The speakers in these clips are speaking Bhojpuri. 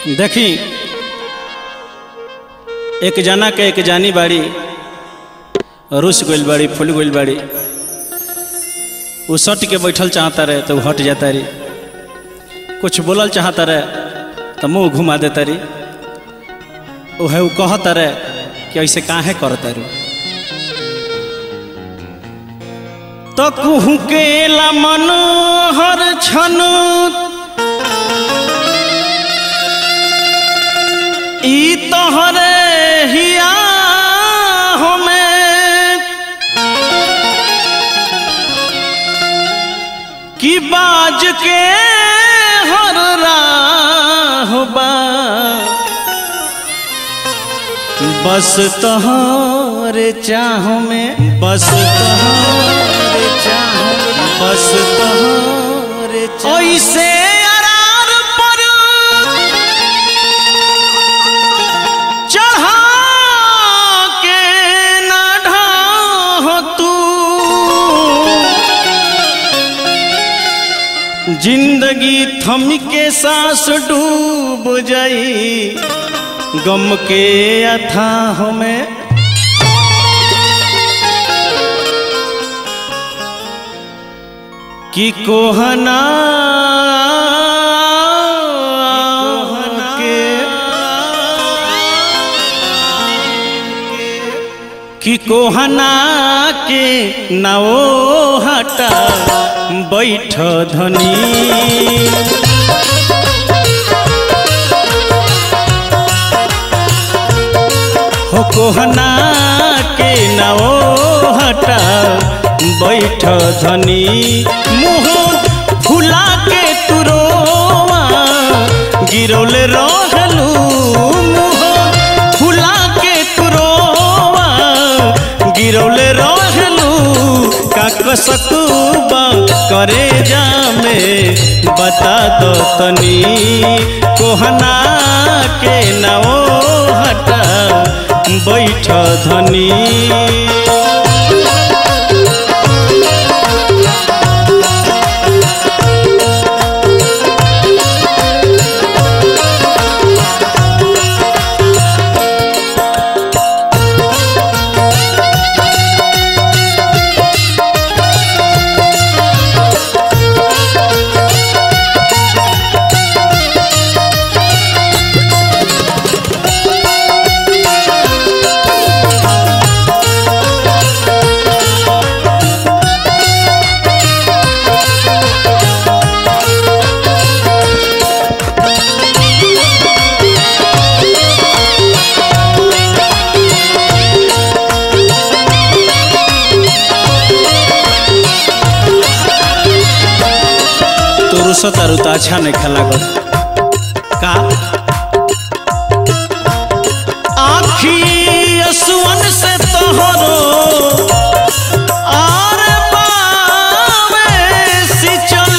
देखी एक जना के एक जानी बाड़ी रुस गइल बाड़ी फूल गइल बाड़ी उ सट के बैठल चाहता रहे तो उ हट जाता रही कुछ बोलल चाहता रहे तो मुंह घुमा देता रही उहे उ कहता रहे कि ऐसे काहे करता रू तो कुहू के ला मनोहर छनु ई तोहरे हिया हमें कि बाज के हर राह बा बस तोहरे चाह में बस तोहरे चाह बस तोहरे चाह ऐसे अरार पर चढ़ा के न ढाह तू जिंदगी थम के सांस डूब जाई गम के अथाह में कि कोहना के कि कोहना के नाओ हटा बैठ धनी हो कोहना के नाओ हटा बैठ धनी मुँह फुला के तुरोवा गिरौले रहलू मुँह फुला के तुरोवा गिरौले रहलू काक सकूबा करे जामे बता दो तनी कोहना के नाओ हटा बैठ धनी तोरू सतारू तो अच्छा नहीं खेला कर का आखी असुवन से तोहरो आर पावे सिचल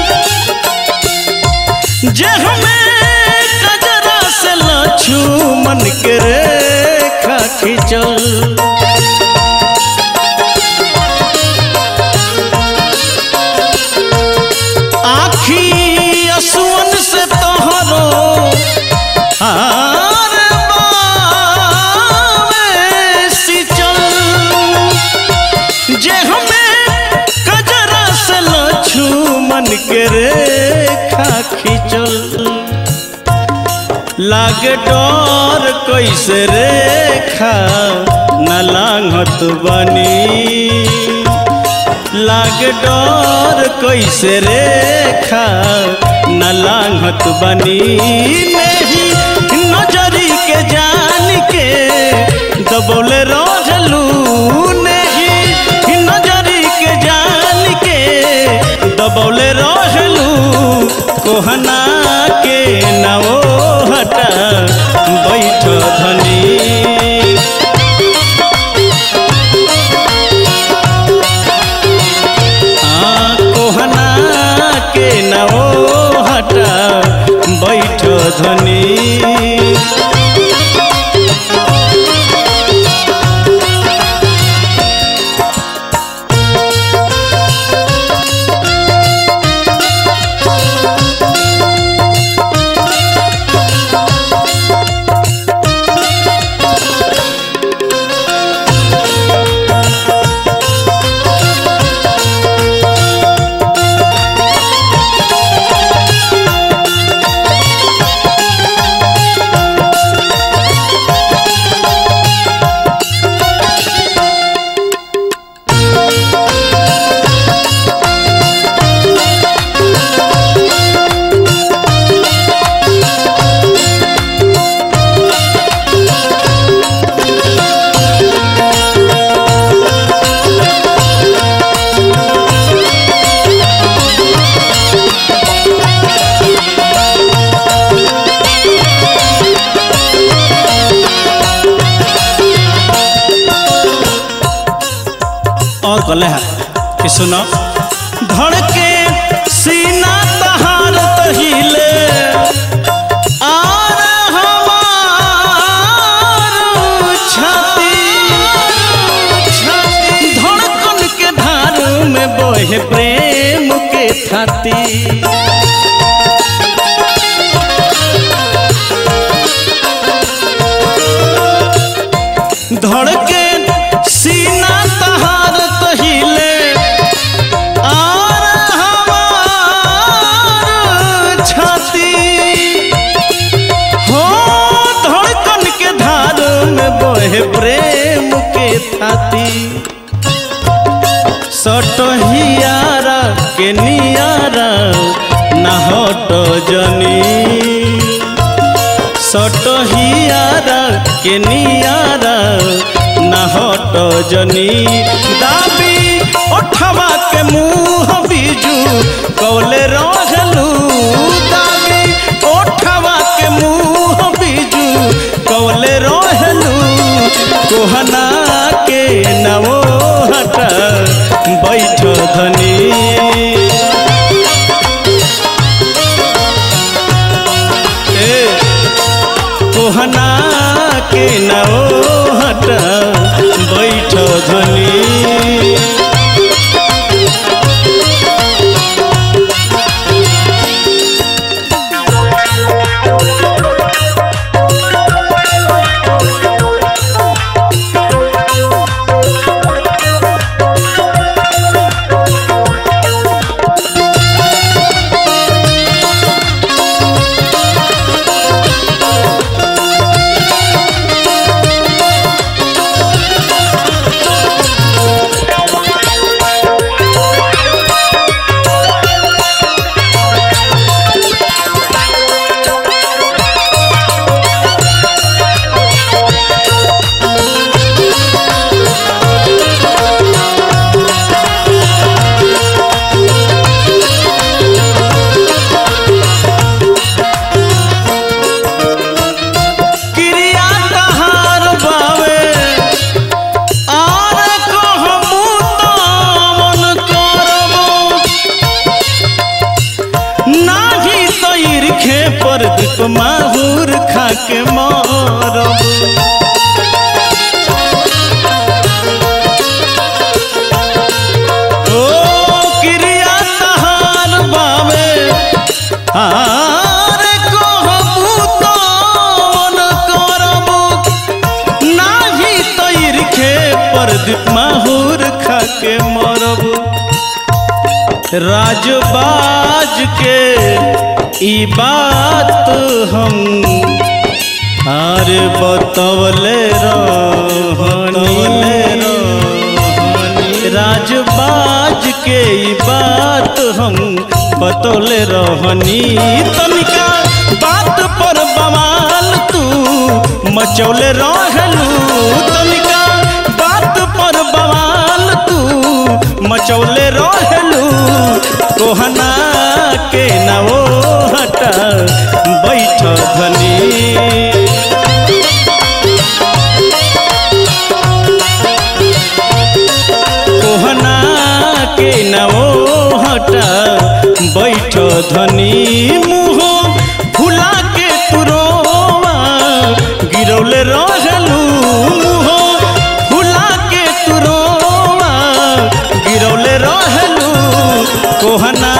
जे हमें कजरा से लछू मन के रेखा खिंचल आखी असुवन से तोहरो हार बावे सिचल जे हमें कजरा से लछू मन के रेखा खिंचल लागे डर कैसे रेखा न लांघत बनी लाग डर कैसे रेखा न लांघत बनी नहीं नजरी के जान के दबोले रोजलू नहीं नजरी के जान के दबोले रोजलू कोहना के नवो हटा बैठ धनी हाँ, कोहना के नवो हटा बैठ धनी कले है कि सुनो धड़के सीना तहार तहिले आर हमार छाती धड़कन के धार में बोहे प्रेम के थाती धड़के सीना तहार तहिले आर हमार छाती हो धड़कन के धार में बहे प्रेम के थाती सटहियारा के नियारा ना हट जनी सटहियारा के नियारा ना हट जनी दाबी ओठवा के मुँह बीजू कौले रहलू दाबी ओठवा के मुँह बीजू कौले रहलू कोहना के नवो हट बैठ धनी ए कोहना के नौ हट बैठ धनी क्रिया तहार बावे आर कहमु तामन करबो नाही तो ईर्खे पर दीप माहुर खा के मरबो ओ क्रिया तहार बावे आर कहबू तवन करबू नाही तैरखे परदीप माहुर खा के मरबू राजबाज के ई बात हम आर बतवले रहनी राजबाज के ई बात हम बतौले रहनी तनिका बात पर बवाल तू मचौले रहलू तनिका बात पर बवाल तू मचौले रहलू कोहना के नवो हटा बैठ धनी कोहना के नवो हटा बैठ धनी मुँह फुला के तुरोवा गिरौले रहलू मुँह फुला के तुरोवा गिरौले रहलू कोहना